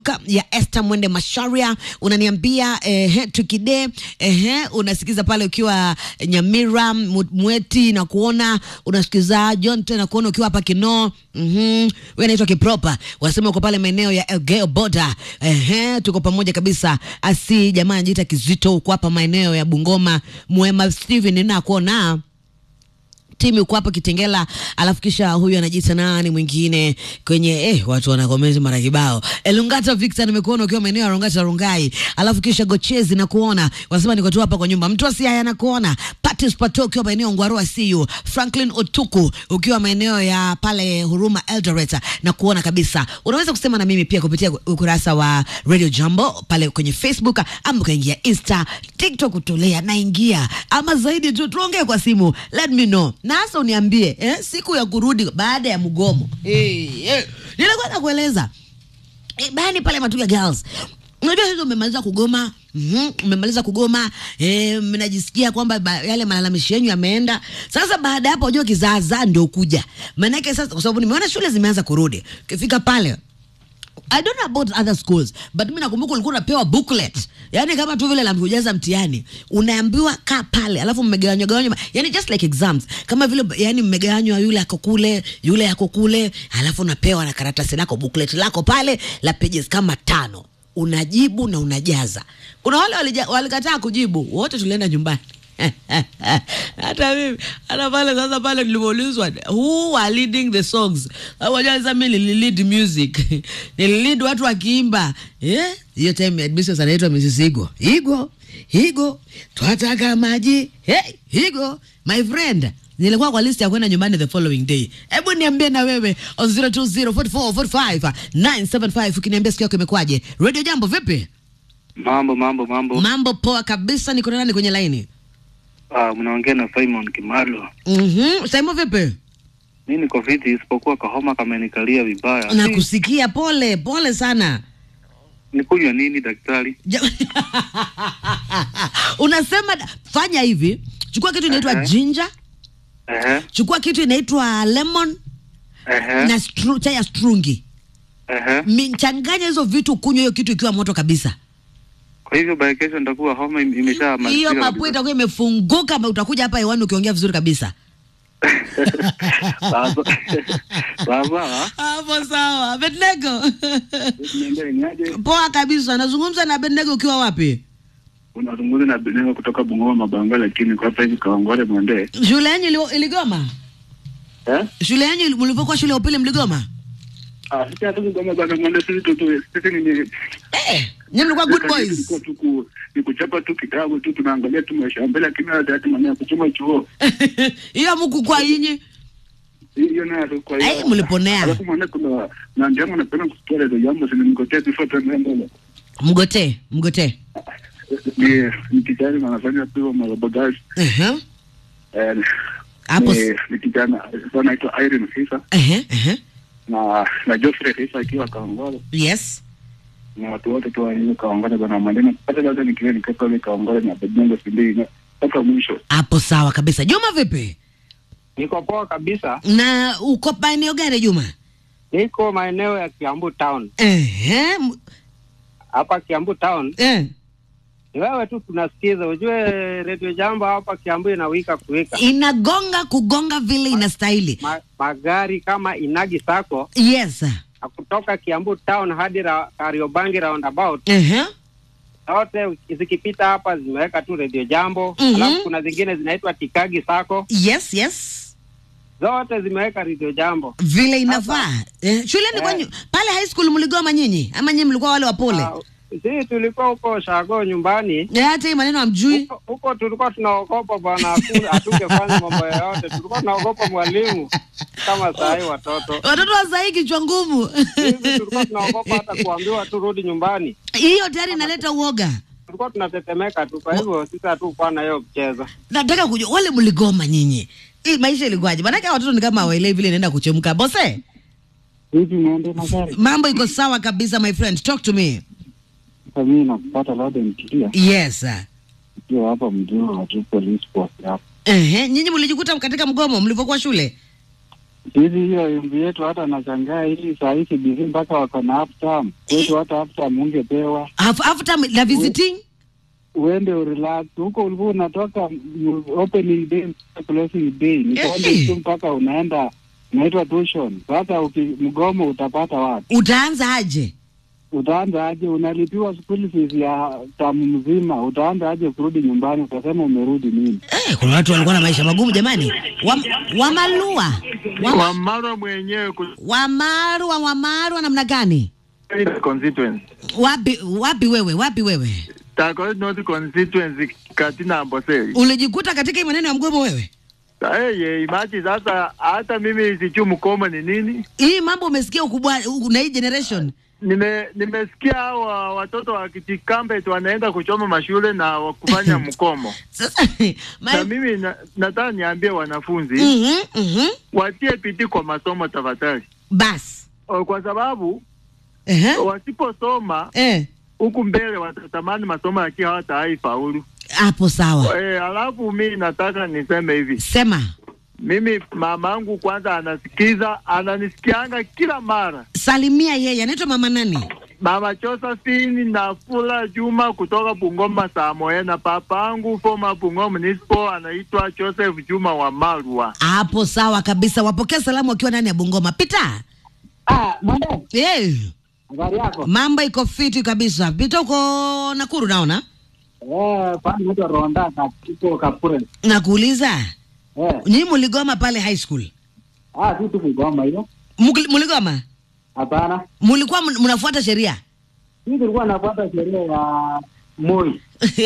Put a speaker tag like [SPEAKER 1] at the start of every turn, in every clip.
[SPEAKER 1] ya Esther Mwende Masharia unaniambia eh, tukide eh, unasikiza pale ukiwa Nyamira Mu- Mweti na kuona unasikiza John tena kuona ukiwa hapa Kinoo mhm wewe naitwa Kipropa wasema uko pale maeneo ya Elgeyo Boda eh, tuko pamoja kabisa asi jamaa anajiita Kizito uko hapa maeneo ya Bungoma Mwema Steven na kuona timu uko hapa Kitengela, alafu kisha huyu anajiita nani mwingine kwenye eh, watu wanakomezi mara kibao. Elungata Victor, nimekuona ukiwa maeneo ya Rongata Rongai, alafu kisha Gochezi na kuona wanasema niko tu hapa kwa nyumba. Mtu asiaya na kuona Patis Pato ukiwa maeneo Ngwarua CU, Franklin Otuku ukiwa maeneo ya pale Huruma Eldoret na kuona kabisa. Unaweza kusema na mimi pia kupitia ukurasa wa Radio Jambo pale kwenye Facebook ama ukaingia Insta, TikTok utolea naingia ama zaidi tu tuongee kwa simu, let me know na hasa uniambie eh, siku ya kurudi baada ya mgomo eh, eh, nilikuwa nakueleza eh, bani pale Matuga Girls Unajua hizo umemaliza kugoma mm umemaliza kugoma eh, mnajisikia kwamba ba- yale malalamishi yenu yameenda. Sasa baada ya hapo, unajua kizaazaa ndio kuja, maanake sasa, kwa sababu nimeona shule zimeanza kurudi, ukifika pale I don't know about other schools but mimi nakumbuka ulikuwa unapewa booklet, yani kama tu vile la kujaza mtihani, unaambiwa kaa pale, alafu mmegawanywa gawanywa, yani just like exams, kama vile yani mmegawanywa, yule ako kule, yule ako kule, alafu unapewa na karatasi lako booklet lako pale la pages kama tano, unajibu na unajaza. Kuna wale walija- walikataa kujibu, wote tulienda nyumbani hata mimi hata pale sasa pale nilipoulizwa who are leading the songs wajua sasa mimi nililead music nililead watu wakiimba eh hiyo time admissions anaitwa Mrs Igo Igo Igo twataka maji hey Igo my friend nilikuwa kwa list ya kwenda nyumbani the following day. Hebu niambie na wewe on 0204445975 ukiniambia siku yako imekwaje. Radio Jambo vipi?
[SPEAKER 2] Mambo mambo mambo.
[SPEAKER 1] Mambo poa kabisa, niko na nani kwenye laini?
[SPEAKER 2] Ah, mnaongea na Simon Kimalo.
[SPEAKER 1] Mhm, Saimo vipi?
[SPEAKER 2] Mi niko fiti, isipokuwa kahoma kamenikalia vibaya.
[SPEAKER 1] na
[SPEAKER 2] Si,
[SPEAKER 1] kusikia pole pole sana
[SPEAKER 2] Nikunywa nini daktari?
[SPEAKER 1] Ja- unasema da- fanya hivi chukua kitu inaitwa
[SPEAKER 2] Ehe.
[SPEAKER 1] ginger
[SPEAKER 2] Ehe,
[SPEAKER 1] chukua kitu inaitwa lemon
[SPEAKER 2] ehe,
[SPEAKER 1] na stru, chai ya strungi
[SPEAKER 2] ehe.
[SPEAKER 1] Mi- changanya hizo vitu kunywa hiyo kitu ikiwa moto kabisa
[SPEAKER 2] Kwa hivyo by kesho nitakuwa homa im- imesha
[SPEAKER 1] hiyo mapua itakuwa imefunguka ma- utakuja hapa hewani ukiongea vizuri kabisa
[SPEAKER 2] Sasa sasa
[SPEAKER 1] hapo sawa Abednego
[SPEAKER 2] niambie ni aje?
[SPEAKER 1] poa kabisa nazungumza na Abednego ukiwa wapi
[SPEAKER 2] Unazungumza na Beneo kutoka Bungoma Mabanga, lakini kwa hapa hivi Kawangware Mwende.
[SPEAKER 1] shule yenyu ili- iligoma
[SPEAKER 2] Eh?
[SPEAKER 1] shule yenyu mlivyokuwa shule ya upili mligoma
[SPEAKER 2] Ah, sisi hatuko Bungoma Mabanga Mwende, sisi tu tu sisi ni ni
[SPEAKER 1] eh, nyinyi mlikuwa good boys
[SPEAKER 2] Tulikuwa tu ku- ni kuchapa tu kitabu tu tunaangalia tu maisha ya mbele, lakini hata hata maneno ya kuchoma chuo
[SPEAKER 1] hiyo muku kwa yinyi
[SPEAKER 2] hiyo nayo tu kwa hiyo
[SPEAKER 1] Ai, mliponea.
[SPEAKER 2] alafu mwana kuna na ndio napenda kusikia ile jambo sini mkotea before tuende mbele
[SPEAKER 1] mgotee mgotee
[SPEAKER 2] ni ni kijana na anafanya tu marobogazi
[SPEAKER 1] Ehe.
[SPEAKER 2] eh
[SPEAKER 1] hapo
[SPEAKER 2] ni
[SPEAKER 1] s-
[SPEAKER 2] ni kijana anaitwa Irene Fisa
[SPEAKER 1] ehe, ehe.
[SPEAKER 2] na na Geoffrey Fisa akiwa Kaongole
[SPEAKER 1] yes
[SPEAKER 2] na watu wote tu wa Kaongole bwana maneno hata labda nikiwa nikopa ile Kaongole na Bedongo Sindii mpaka mwisho
[SPEAKER 1] hapo sawa kabisa juma vipi
[SPEAKER 3] Niko poa kabisa,
[SPEAKER 1] na uko maeneo gani juma
[SPEAKER 3] niko maeneo ya Kiambu town.
[SPEAKER 1] Ehe, m-
[SPEAKER 3] Hapa Kiambu town
[SPEAKER 1] eh.
[SPEAKER 3] ni wewe tu tunasikiza. Ujue redio jambo hapa Kiambu inawika kuwika
[SPEAKER 1] inagonga kugonga vile inastahili
[SPEAKER 3] Ma, magari kama Inagi Sako
[SPEAKER 1] yes
[SPEAKER 3] na kutoka Kiambu town hadi ra, Kariobangi roundabout
[SPEAKER 1] Ehe.
[SPEAKER 3] zote zikipita hapa zimeweka tu redio jambo
[SPEAKER 1] Mhm.
[SPEAKER 3] alafu kuna zingine zinaitwa Tikagi Sako
[SPEAKER 1] yes yes
[SPEAKER 3] zote zimeweka redio jambo.
[SPEAKER 1] vile inafaa eh, shuleni
[SPEAKER 3] Eh.
[SPEAKER 1] kwenyu pale high school mligoma nyinyi ama nyinyi mlikuwa wale wapole
[SPEAKER 3] Ah, Sisi tulikuwa huko Shago nyumbani
[SPEAKER 1] Eh, hata hii maneno amjui
[SPEAKER 3] huko huko tulikuwa tunaogopa bwana, haku- hatungefanya mambo yoyote, tulikuwa tunaogopa mwalimu kama saa hii watoto
[SPEAKER 1] watoto wa sahii kichwa ngumu
[SPEAKER 3] hivi, tulikuwa tunaogopa hata kuambiwa turudi nyumbani,
[SPEAKER 1] hiyo tayari inaleta uoga
[SPEAKER 3] tulikuwa tunatetemeka tu. Kwa hivyo sisi hatukuwa na hiyo kucheza.
[SPEAKER 1] nataka kujua wale mligoma nyinyi hii maisha ilikuwaje maanake hawa watoto ni kama hawaelewi vile inaenda kuchemka bose
[SPEAKER 4] hivi naende na gari
[SPEAKER 1] mambo iko sawa kabisa my friend talk to me
[SPEAKER 4] sasa mimi nakupata labda nikilia
[SPEAKER 1] yes sir.
[SPEAKER 4] ikiwa hapa mjini na tu police force hapa
[SPEAKER 1] Ehe, nyinyi mlijikuta katika mgomo mlivyokuwa shule
[SPEAKER 4] Sisi hiyo embi yetu hata nashangaa hii saa hii CBC mpaka wako na half term. Kwetu hata half term ungepewa
[SPEAKER 1] Af- after la visiting
[SPEAKER 4] uende urelax. Huko ulikuwa unatoka mm, opening day mpaka closing day. Ni
[SPEAKER 1] Eh.
[SPEAKER 4] kwenda tu mpaka unaenda unaitwa tuition. Sasa uki mgomo utapata wapi?
[SPEAKER 1] utaanza aje?
[SPEAKER 4] Utaanza aje? Unalipiwa school fees ya tamu mzima, utaanza aje kurudi nyumbani? Utasema umerudi nini?
[SPEAKER 1] Eh, kuna watu walikuwa na maisha magumu jamani. Wam- Wamalua Wama-
[SPEAKER 5] Wamarwa mwenyewe
[SPEAKER 1] Wamarwa Wamarwa namna gani?
[SPEAKER 5] kutoka constituency
[SPEAKER 1] Wapi wapi wewe? Wapi wewe?
[SPEAKER 5] Takoi North constituency katina Amboseli.
[SPEAKER 1] Ulijikuta katika hii maneno ya mgomo wewe?
[SPEAKER 5] Hey, imagine sasa hata mimi sijui mkomo ni nini.
[SPEAKER 1] Hii mambo umesikia ukubwa na hii generation.
[SPEAKER 5] Nime nimesikia hawa watoto wa Kitikambet wanaenda kuchoma mashule na wa- kufanya mkomo.
[SPEAKER 1] Sasa
[SPEAKER 5] Na
[SPEAKER 1] my,
[SPEAKER 5] mimi na, nataka niambie wanafunzi
[SPEAKER 1] mhm mhm
[SPEAKER 5] watie bidii kwa masomo tafadhali,
[SPEAKER 1] bas.
[SPEAKER 5] O, kwa sababu
[SPEAKER 1] Ehe.
[SPEAKER 5] wasiposoma
[SPEAKER 1] Eh,
[SPEAKER 5] huku mbele watatamani masomo lakini hawatawahi faulu.
[SPEAKER 1] hapo sawa.
[SPEAKER 5] E, alafu mi nataka niseme hivi,
[SPEAKER 1] Sema.
[SPEAKER 5] mimi mamangu kwanza anasikiza, ananisikianga kila mara.
[SPEAKER 1] Salimia yeye. Anaitwa mama nani?
[SPEAKER 5] Mama Josephine Nafula Juma kutoka Bungoma Samoe, na papangu former Bungoma municipal anaitwa Joseph Juma wa Marwa.
[SPEAKER 1] Hapo sawa kabisa. Wapokea salamu wakiwa ndani ya Bungoma. Pita.
[SPEAKER 4] Ah, mwende.
[SPEAKER 1] Eh,
[SPEAKER 4] Habari yako?
[SPEAKER 1] mambo iko fiti kabisa. Pita uko Nakuru naona.
[SPEAKER 4] Eh, pani naitwa Ronda na tuko Kapure.
[SPEAKER 1] Nakuuliza.
[SPEAKER 4] Eh,
[SPEAKER 1] Nyinyi muligoma pale high school.
[SPEAKER 4] ah, si tuko Goma hiyo.
[SPEAKER 1] Mugli- Muligoma?
[SPEAKER 4] Hapana.
[SPEAKER 1] Mulikuwa mun- mnafuata sheria?
[SPEAKER 4] Sisi tulikuwa nafuata sheria ya Moi.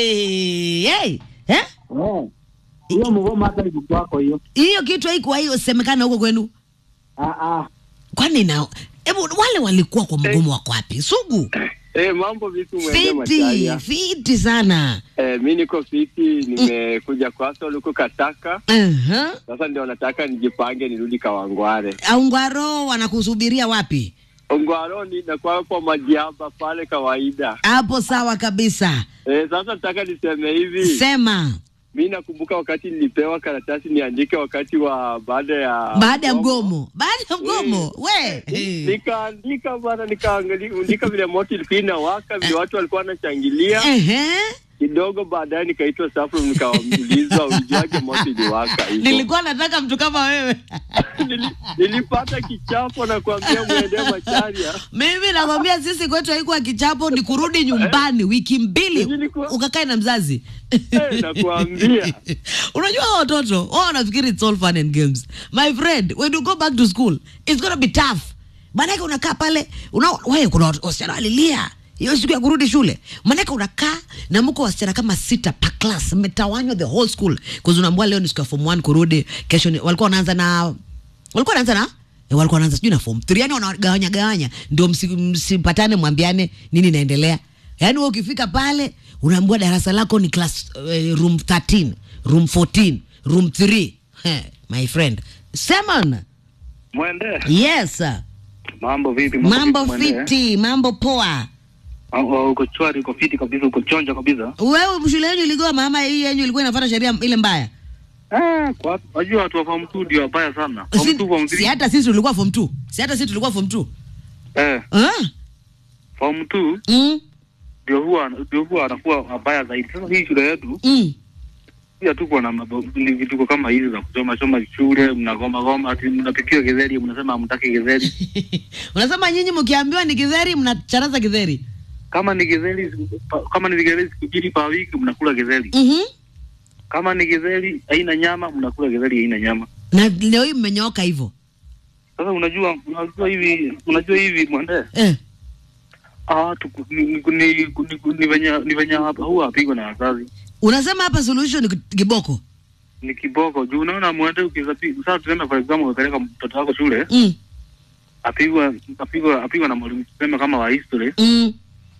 [SPEAKER 1] Hey, hey. Eh?
[SPEAKER 4] Eh. Hiyo mgomo hata iko kwako hiyo.
[SPEAKER 1] Hiyo kitu haiko hiyo semekana huko kwenu.
[SPEAKER 4] Ah ah.
[SPEAKER 1] Kwani na hebu wale walikuwa kwa mgomo wako wapi? Sugu.
[SPEAKER 3] Eh, mambo vipi mwende
[SPEAKER 1] Fiti,
[SPEAKER 3] Macharia?
[SPEAKER 1] fiti sana.
[SPEAKER 3] Eh, mi niko fiti, nimekuja kwako huko Kataka.
[SPEAKER 1] Uh-huh.
[SPEAKER 3] Sasa ndio nataka nijipange nirudi Kawangware.
[SPEAKER 1] Aungwaro wanakusubiria wapi?
[SPEAKER 3] Ongwaroni na kwapo majiamba pale kawaida.
[SPEAKER 1] Hapo sawa kabisa.
[SPEAKER 3] Eh, sasa nataka niseme hivi.
[SPEAKER 1] Sema
[SPEAKER 3] Mi nakumbuka wakati nilipewa karatasi niandike wakati wa baada ya
[SPEAKER 1] baada ya mgomo. Baada ya mgomo. We.
[SPEAKER 3] nikaandika bana, nikaandika vile moto ilikuwa inawaka, vile watu walikuwa wanashangilia
[SPEAKER 1] Ehe.
[SPEAKER 3] kidogo. Baadaye nikaitwa staff room, nikaulizwa ulijuaje moto iliwaka hivyo.
[SPEAKER 1] Nilikuwa nataka mtu kama wewe.
[SPEAKER 3] Nili- nilipata kichapo na kuambia mwende Macharia.
[SPEAKER 1] Mimi nakwambia sisi kwetu haikuwa kichapo, ni kurudi nyumbani wiki mbili
[SPEAKER 3] Nilikuwa-
[SPEAKER 1] ukakae na mzazi.
[SPEAKER 3] Eh, nakuambia.
[SPEAKER 1] Unajua hao watoto wao wanafikiri it's all fun and games. My friend, when you go back to school, it's gonna be tough. Maanake unakaa pale, una wewe kuna wat- wasichana walilia hiyo siku ya kurudi shule. Maanake unakaa na mko wasichana kama sita per class, mmetawanywa the whole school. Kwa unaambiwa leo ni siku ya form 1 kurudi, kesho ni, walikuwa wanaanza na walikuwa wanaanza na eh, walikuwa wanaanza sijui na form 3 yani wanagawanya gawanya ndio msi- msipatane mwambiane nini inaendelea yaani wewe ukifika pale unaambiwa darasa lako ni class eh, room 13 room 14 room 3 Heh, my friend Simon
[SPEAKER 2] Mwende,
[SPEAKER 1] yes sir.
[SPEAKER 2] mambo vipi?
[SPEAKER 1] mambo
[SPEAKER 2] vipi, Mwende?
[SPEAKER 1] fiti mambo poa
[SPEAKER 2] Ah, ah, Uko chwari, uko fiti kabisa, uko chonja kabisa.
[SPEAKER 1] wewe shule yenu iligoma ama hii yenyu ilikuwa inafuata sheria ile mbaya
[SPEAKER 2] Ah, kwa wajua watu wa form 2 ndio wabaya sana. Form
[SPEAKER 1] si,
[SPEAKER 2] 2 form
[SPEAKER 1] si
[SPEAKER 2] 3.
[SPEAKER 1] hata sisi tulikuwa form 2 si hata sisi tulikuwa form 2
[SPEAKER 2] Eh,
[SPEAKER 1] ah?
[SPEAKER 2] form 2
[SPEAKER 1] mm,
[SPEAKER 2] ndio huwa ndio huwa anakuwa wabaya zaidi. Sasa hii shule yetu
[SPEAKER 1] mm.
[SPEAKER 2] pia tuko na mambo- ni vituko kama hizi za kuchoma choma shule, mnagoma goma, ati mnapikiwa githeri, mnasema hamtaki githeri.
[SPEAKER 1] unasema nyinyi mkiambiwa ni kidheri mnacharaza kidheri
[SPEAKER 2] Kama ni githeri, pa- kama ni githeri siku mbili kwa wiki mnakula githeri.
[SPEAKER 1] mm-hmm.
[SPEAKER 2] Kama ni githeri haina nyama, mnakula githeri haina nyama.
[SPEAKER 1] na leo hii mmenyooka hivyo
[SPEAKER 2] Sasa unajua unajua hivi unajua hivi mwende
[SPEAKER 1] eh.
[SPEAKER 2] ah tuku, ni, ni, ni, ni, ni venye ni venye hapa huwa apigwa na wazazi
[SPEAKER 1] unasema hapa solution ni kiboko
[SPEAKER 2] ni kiboko juu unaona mwende ukizapi sasa tuseme for example umepeleka mtoto wako shule
[SPEAKER 1] mm.
[SPEAKER 2] apigwa apigwa apigwa na mwalimu tuseme kama wa history
[SPEAKER 1] Mm.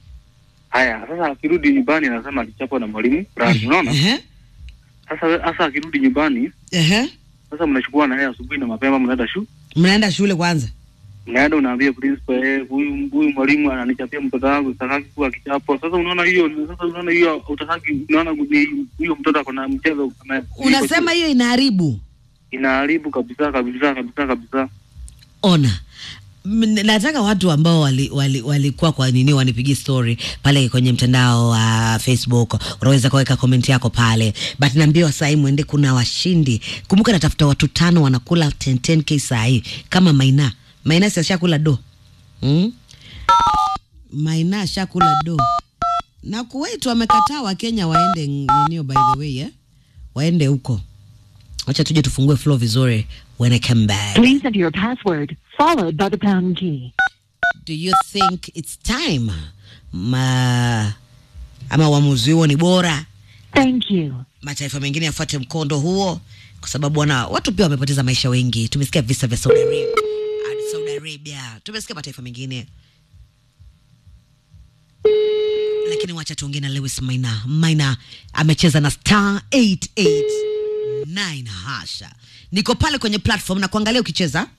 [SPEAKER 2] haya sasa akirudi nyumbani anasema alichapwa na mwalimu fulani unaona
[SPEAKER 1] Ehe.
[SPEAKER 2] sasa sasa akirudi nyumbani
[SPEAKER 1] Ehe.
[SPEAKER 2] sasa mnachukua na yeye asubuhi na mapema mnaenda shu
[SPEAKER 1] mnaenda shule kwanza
[SPEAKER 2] mnaenda unaambia principal eh, huyu huyu mwalimu ananichapia mtoto wangu sitaki kuwa kichapo sasa unaona hiyo sasa unaona hiyo utataki unaona ni huyo mtoto ako na mchezo kama-
[SPEAKER 1] unasema hiyo inaharibu
[SPEAKER 2] inaharibu kabisa kabisa kabisa kabisa.
[SPEAKER 1] ona M- nataka watu ambao walikuwa wali, walikuwa kwa nini wanipigie story pale kwenye mtandao wa facebook unaweza kuweka comment yako pale but naambiwa sahii mwende kuna washindi kumbuka natafuta watu tano wanakula 10 10k sahii kama maina maina si ashakula do mm? maina ashakula do na kuwait wamekataa wakenya waende ninio by the way eh? waende huko wacha tuje tufungue flow vizuri when I come back
[SPEAKER 6] Please enter your password, followed by the pound key.
[SPEAKER 1] do you think it's time ma ama uamuzi huo ni bora
[SPEAKER 6] Thank you.
[SPEAKER 1] mataifa mengine yafuate mkondo huo kwa sababu wana watu pia wamepoteza maisha wengi tumesikia visa vya saudi arabia hadi saudi arabia tumesikia mataifa mengine lakini wacha tuongee na lewis maina maina amecheza na star 889 hasha niko pale kwenye platform na kuangalia ukicheza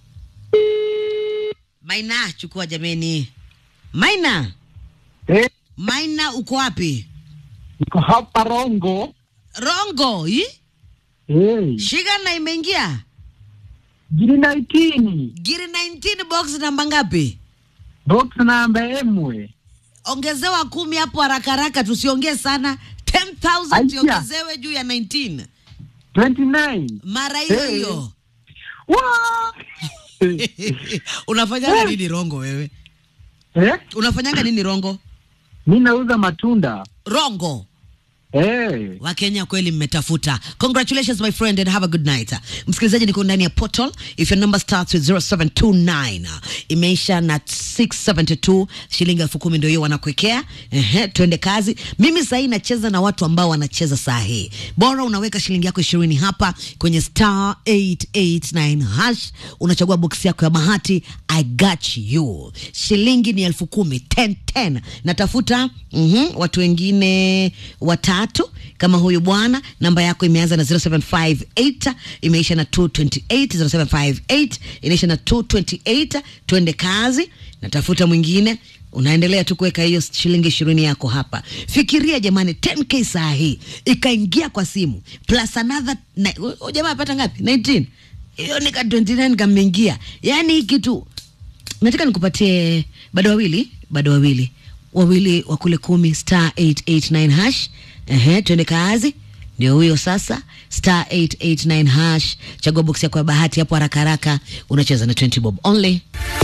[SPEAKER 1] maina chukua jameni maina
[SPEAKER 4] Eh,
[SPEAKER 1] maina uko wapi
[SPEAKER 4] niko hapa Rongo.
[SPEAKER 1] rongo hii
[SPEAKER 4] Eh,
[SPEAKER 1] shiga na imeingia
[SPEAKER 4] jini naitini.
[SPEAKER 1] giri 19 box namba ngapi
[SPEAKER 4] Box namba emwe.
[SPEAKER 1] ongezewa kumi hapo haraka haraka tusiongee sana 10000
[SPEAKER 4] Aya.
[SPEAKER 1] tiongezewe juu ya 19
[SPEAKER 4] 29.
[SPEAKER 1] mara hiyo
[SPEAKER 4] Hey.
[SPEAKER 1] hiyo
[SPEAKER 4] Wa!
[SPEAKER 1] unafanyanga nini rongo wewe
[SPEAKER 4] eh?
[SPEAKER 1] unafanyanga nini rongo
[SPEAKER 4] Mi nauza matunda.
[SPEAKER 1] rongo
[SPEAKER 4] Eh.
[SPEAKER 1] wakenya kweli mmetafuta congratulations my friend and have a good night msikilizaji niko ndani ya portal if your number starts with 0729 imeisha na 672 shilingi elfu kumi ndio hiyo wanakuwekea ehe twende kazi mimi sahii nacheza na watu ambao wanacheza saa hii bora unaweka shilingi yako ishirini hapa kwenye star 889 hash unachagua boksi yako ya bahati i got you shilingi ni elfu kumi 10 10 natafuta mm watu wengine watatu kama huyu bwana namba yako imeanza na 0758 imeisha na 228 0758 inaisha na 228 twende kazi natafuta mwingine unaendelea tu kuweka hiyo shilingi ishirini yako hapa fikiria jamani 10k saa hii ikaingia kwa simu plus another na- huyu jamaa apata ngapi 19 hiyo nika 29 kameingia yaani hii kitu nataka nikupatie bado wawili bado wawili wawili wa kule kumi star 889 hash ehe twende kazi ndio huyo sasa star 889 hash chagua boksi yako ya bahati hapo haraka haraka unacheza na 20 bob only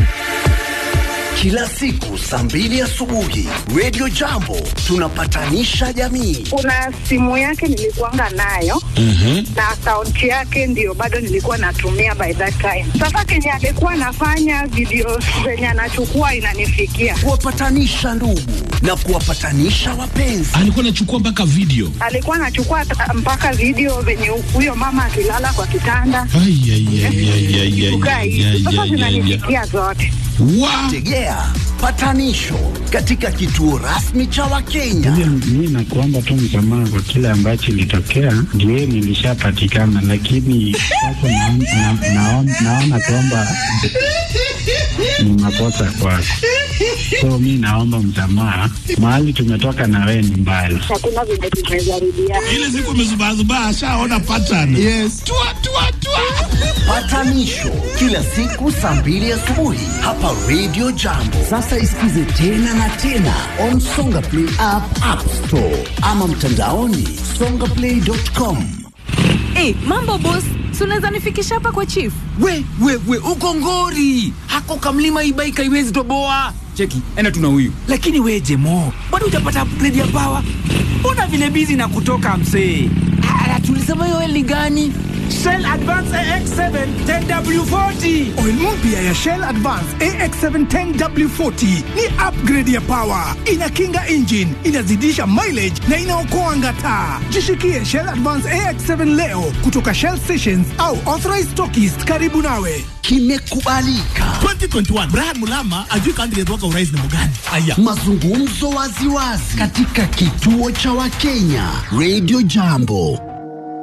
[SPEAKER 7] Kila siku saa mbili asubuhi Radio Jambo tunapatanisha jamii.
[SPEAKER 8] kuna simu yake nilikuanga nayo na akaunti yake ndio bado nilikuwa natumia by that time. Sasa kenye alikuwa anafanya video zenye anachukua inanifikia,
[SPEAKER 7] Kuwapatanisha ndugu na kuwapatanisha wapenzi.
[SPEAKER 9] alikuwa anachukua mpaka video
[SPEAKER 8] alikuwa anachukua ta- mpaka video venye huyo mama akilala kwa kitanda
[SPEAKER 9] Ai, ai, ai, ai, ai, ai,
[SPEAKER 8] kukaa
[SPEAKER 9] ai,
[SPEAKER 8] hivi.
[SPEAKER 9] ai,
[SPEAKER 8] Sasa
[SPEAKER 9] ai, ai, ai.
[SPEAKER 8] zinanifikia zote.
[SPEAKER 9] Wa-
[SPEAKER 7] Tegea patanisho katika kituo rasmi cha Wakenya.
[SPEAKER 4] Mi nakuomba tu msamaha kwa kile ambacho ilitokea, ndio nilishapatikana, lakini sasa naon- na- naon- naona kwamba ni makosa kwako, so mi naomba msamaha. Mahali tumetoka na wewe ni mbali.
[SPEAKER 8] Hakuna vile tumezarudia.
[SPEAKER 9] ile siku amezubazubaa ashaona pattern yes. tua, tua, tua.
[SPEAKER 7] Patanisho kila siku saa mbili asubuhi hapa Radio Jambo. Sasa isikize tena na tena on Songa Play app, App Store ama mtandaoni songaplay.com.
[SPEAKER 10] Hey, mambo boss, si unaweza nifikisha hapa kwa chief?
[SPEAKER 11] we we we uko ngori hako kamlima ibaika iwezi toboa cheki enda tuna huyu lakini we jemo bado utapata upgrade ya pawa mbona vile bizi na kutoka msee ala tulisema hiyo ni gani
[SPEAKER 12] Shell Advance AX7 10W40. Oil mpya ya Shell Advance AX7 10W40 ni upgrade ya power, inakinga engine, inazidisha mileage na inaokoa ngata. Jishikie Shell Advance AX7 leo kutoka Shell stations au authorized stockists karibu nawe.
[SPEAKER 7] Kimekubalika
[SPEAKER 9] 2021 Brian Mulama ajui candidate wako urais ni mgani aya
[SPEAKER 7] mazungumzo waziwazi katika kituo cha Wakenya Radio Jambo.